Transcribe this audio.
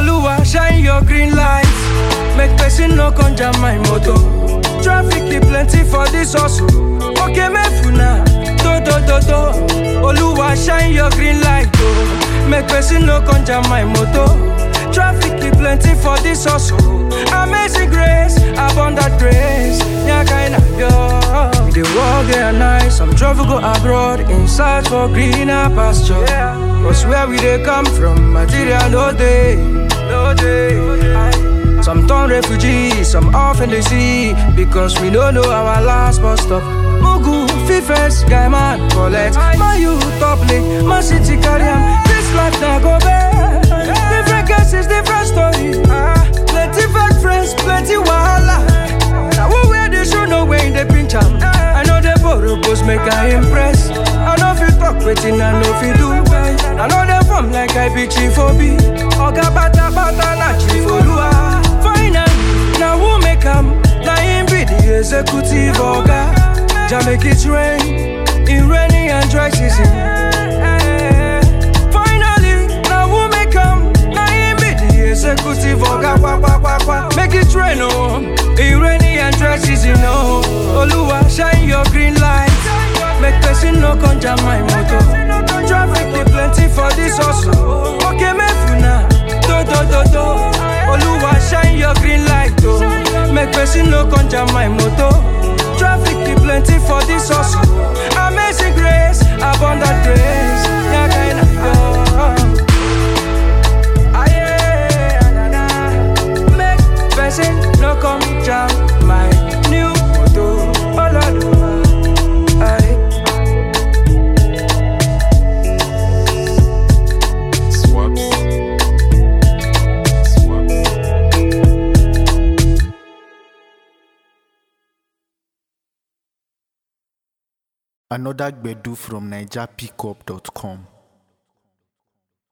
Oluwa shine your green light. Make person no come jam my motor. Traffic dey plenty for this hustle. Okay, mefuna, do do do do. Oluwa shine your green light, oh. Make person no come jam my motor. Traffic dey plenty for this hustle. Amazing grace, abundant grace. Nyakaina yo. We dey work day and night. Some travel go abroad in search for greener pasture. Cause where we dey come from, material no dey, no dey. Some turn refugees, some off in the sea because we don't know our last bus stop. Mugu, Fifes, guy man, collect. My youth top lane, my city carry am. This life now go bad. Different cases, different stories. Ah, plenty fake friends, plenty wahala. Now who wear the shoe, no way in the pinch am. I know the borrowers make I impress. I know fit talk wetin I know fit do. I know them form like I be chief obi. Oga bata bata na chief olua. Finally, now who make am? Na him be the executive oga. Jah make it rain in rainy and dry season. Finally, now who make am? Na him be the executive oga. Kwa kwa kwa kwa. Make it rain oh, in rainy and dry season oh. Oluwa shine your green light. Make person no come jam my motor. Traffic dey plenty for this hustle. Okay, mefuna, do do do do. Oluwa shine your green light oh. Make person no come jam my motor. Traffic dey plenty for this hustle. Amazing grace, abundant grace. Nyakaina yo. Aye, na, na. Make person no come jam my new motor. Oh Lord, oh, aye. Swaps. Swaps. Another Gbedu from NigerPickup.com.